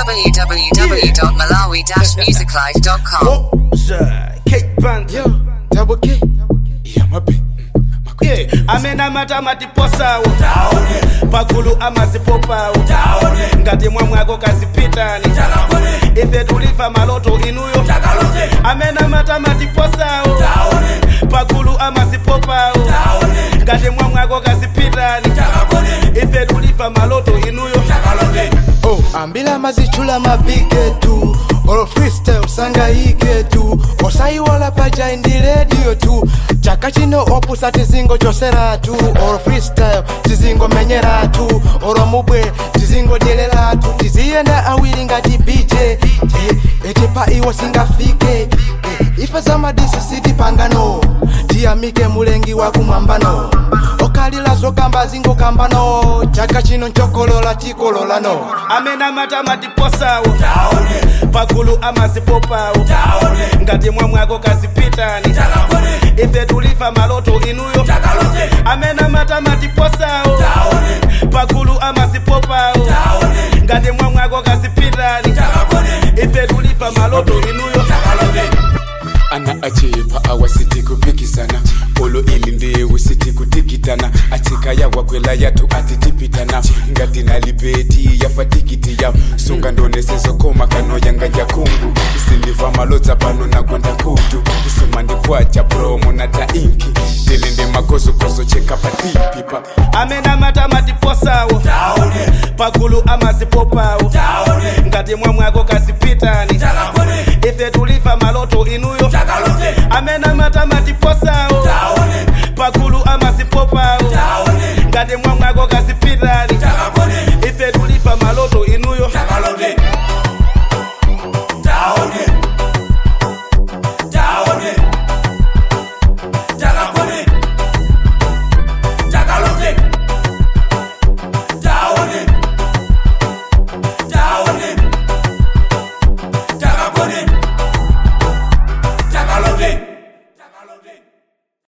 www.malawi-musiclife.com. Oza, Kate Banter. Double K. Yeah, my big. Yeah, amena matamati posawo pagulu amazipopawo ngati mwamwako kazipitani ife tulifa maloto inuyo amena matamati posawo pagulu amazipopawo ngati mwamwako kazipitani ife tulifa maloto inuyo Oh, ambila mazichula mapigetu olo freestyle sangayike tu osayiwala paja indi radio tu chaka chino opusa tizingo choseratu olo freestyle tizingo menyeratu olo mubwe tizingo dyereratu tiziyenda awiri ngati bj eh, eti pa iwo singafike eh, ife zamadisi sitipangano tiyamike mulengi wakumwambano okalila zokamba zingokambano chaka chino nchokolola tikololano amena matamati posawo pagulu amazipopawo ngati mwamwako kazipitani ife tulifa maloto inuyo amena matamati posawo pagulu amazipopawo ngati mwamwako kazipitani ife tulifa maloto inuyo ana achepa awasiti kupikisana olo ili ndewu siti kutikitana atika yawakwela yatu atitipitana ngati nalibeti yafa tikiti ya sunga ndonesezokoma kano yanga jakungu isindiva malodza pano nakwenda kutu isuma ndikwacha promo na tainki tilinde makosokoso cheka patipipa amena matamati posawo pagulu amazipopawo ngati mwamwako kazipitani ife tulifa maloto inuyo amena matamati posawo